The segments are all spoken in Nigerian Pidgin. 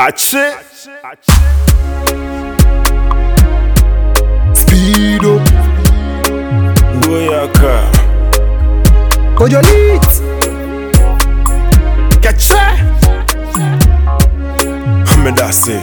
Ache. Speed up. Boyaka. Kojo lit. Kache. Medase.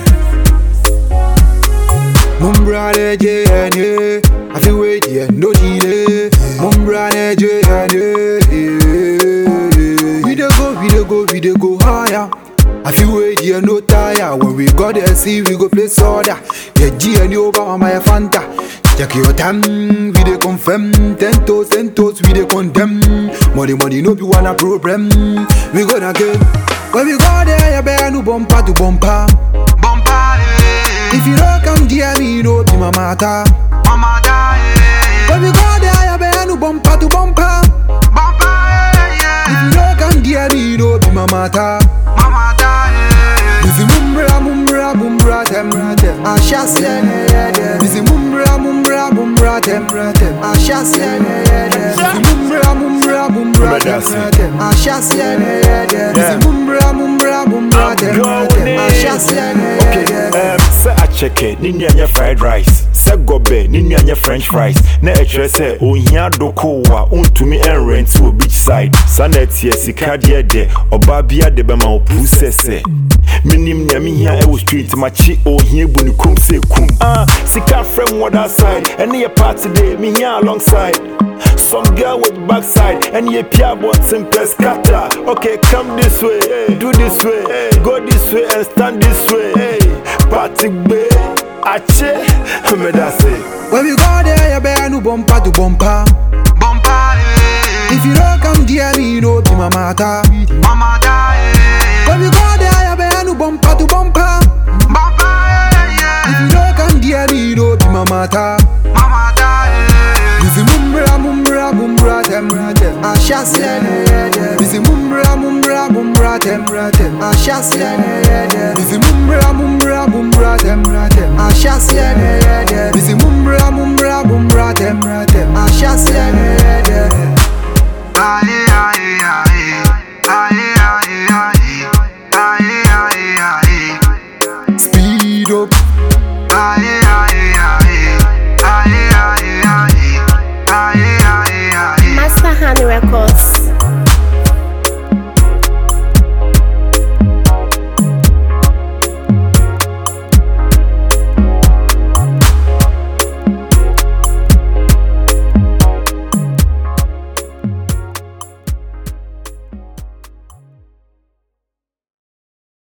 Mumbra ne JNA. I feel wait yeah, no delay. Mumbra ne JNA. We dey go, we dey go, we dey go higher. I feel wait yeah, no tire. When we got there, see we go play soda. Yeah, G and over on my Fanta. Check your time, we dey confirm. Ten toes, ten toes, we dey condemn. Money, money, no be one a problem. We gonna get. When we go there, you better no bumper to bumper. If you don't come dear me, no be my matter. When we go there, you better no bumper to bumper. If you don't come dear me, no be my matter. Busy mumbra mumbra mumbra tem Ashasya Busy mumbra mumbra mumbra tem Ashasya Busy mumbra mumbra mumbra tem Ashasya Busy mumbra mumbra mumbra tem Ashasya Um, sɛ akyɛkɛ ne nuanyɛ fried rice sɛ gɔbɛ ne nuanyɛ french fries na ɛkyerɛ sɛ ohia doko a wontumi ɛnrɛnti wɔ beach side saa na ɛteɛ sika deɛ dɛ ɔbaa bia de bɛma wo puu sɛ sɛ menim nea mehia ɛwɔ street makye ohia bu ne kom sɛ kum ah, sika frɛ m wɔda side ɛne yɛ party day mehia alongside Some girl with backside and you pia bottom press scatter. Okay, come this way, hey, do this way, hey, go this way and stand this way. Hey, party bay, ache, me da say. When we go there, you better no bumper to bumper If you don't come dear me, no be my matter When we go there, you better no bumper to bumper If you don't come dear me, no be my matter Busy mumbra mumbra mumbra tem Ashasya Busy mumbra mumbra mumbra tem Ashasya Busy mumbra mumbra mumbra tem Ashasya Busy mumbra mumbra mumbra tem Ashasya